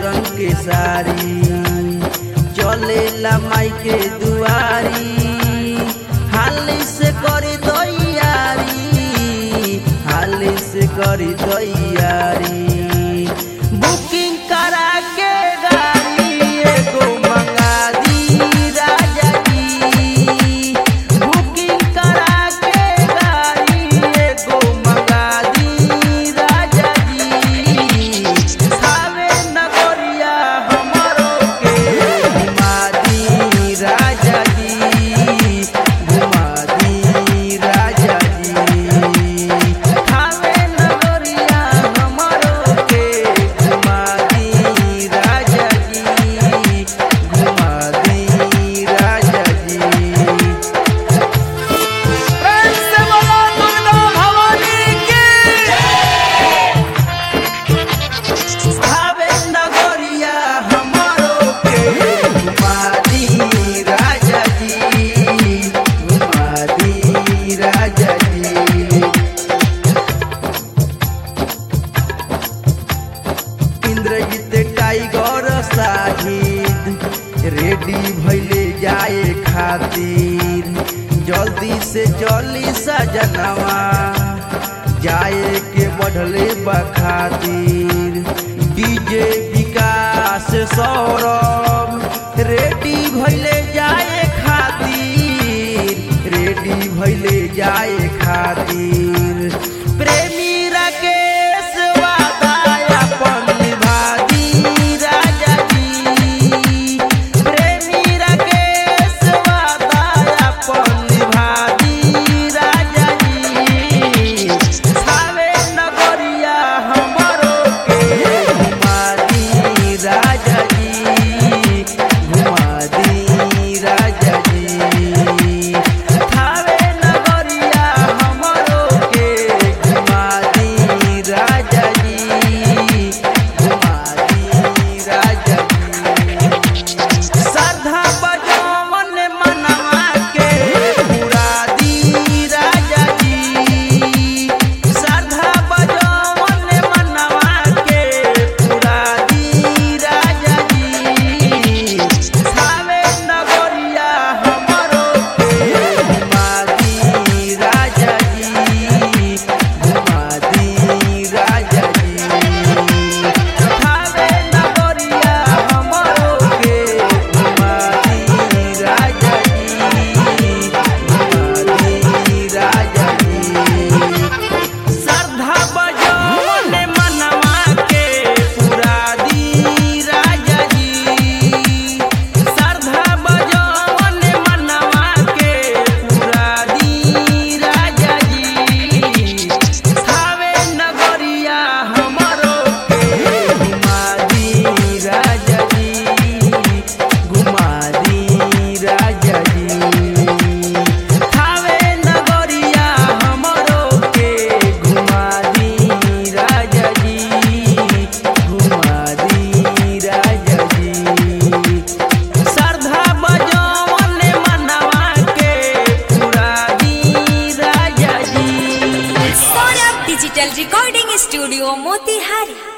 रंग के सारी चलेला माई के दुआरी हाली से करी तैयारी हाली से करी तैयारी बुकिंग करा के गाड़ी एगो मंगा दी राजा जी बुकिंग करा के गाड़ी एगो मंगा दी राजा जी सावे नगरिया हमरो के घुमा दी राजा जी घुमा दी राजा जी सावे नगरिया हमरो के घुमा दी राजा जी घुमा दी राजा जी प्रेम से बोलो दुर्गा भवानी की भावे नगरिया हमारो के घुमादी राजा जी घुमादी राजा जी इंद्रजीत टाइगर साहिद रेडी भैले जाए खातिर जल्दी से चली सजनवा जाए के बढ़ले बखातिर डीजे विकास सौरभ रेडी भैले जाए खातिर रेडी भैले जाए खातिर प्रेमी राकेश वादाया अपन निभादी राजा जी प्रेमी राकेश वादाया अपन निभादी राजा जी सावे नगरिया हमरो के घुमादी राजा जी घुमादी राजा जी थावे नगरिया हमरो के घुमादी राजा जी घुमादी राजा जी श्रद्धा बजवन मनवा के पुरादी राजा जी श्रद्धा बजवन मनवा के पुरादी राजा जी सावे नगरिया हमरो के घुमादी राजा जी घुमादी राजा जी थावे नगरिया हमरो के घुमादी राजा जी घुमादी राजा जी श्रद्धा बजौन मनवा के पुरादी राजा जी श्रद्धा बजौन मनवा के पुरादी राजा जी थावे नगरिया हमरो के घुमादी राजा जी घुमादी राजा जी थावे नगरिया हमरो के घुमादी राजा जी घुमादी राजा जी श्रद्धा बजौन मनवा के पुरादी Raja ji Saurabh digital recording studio Motihari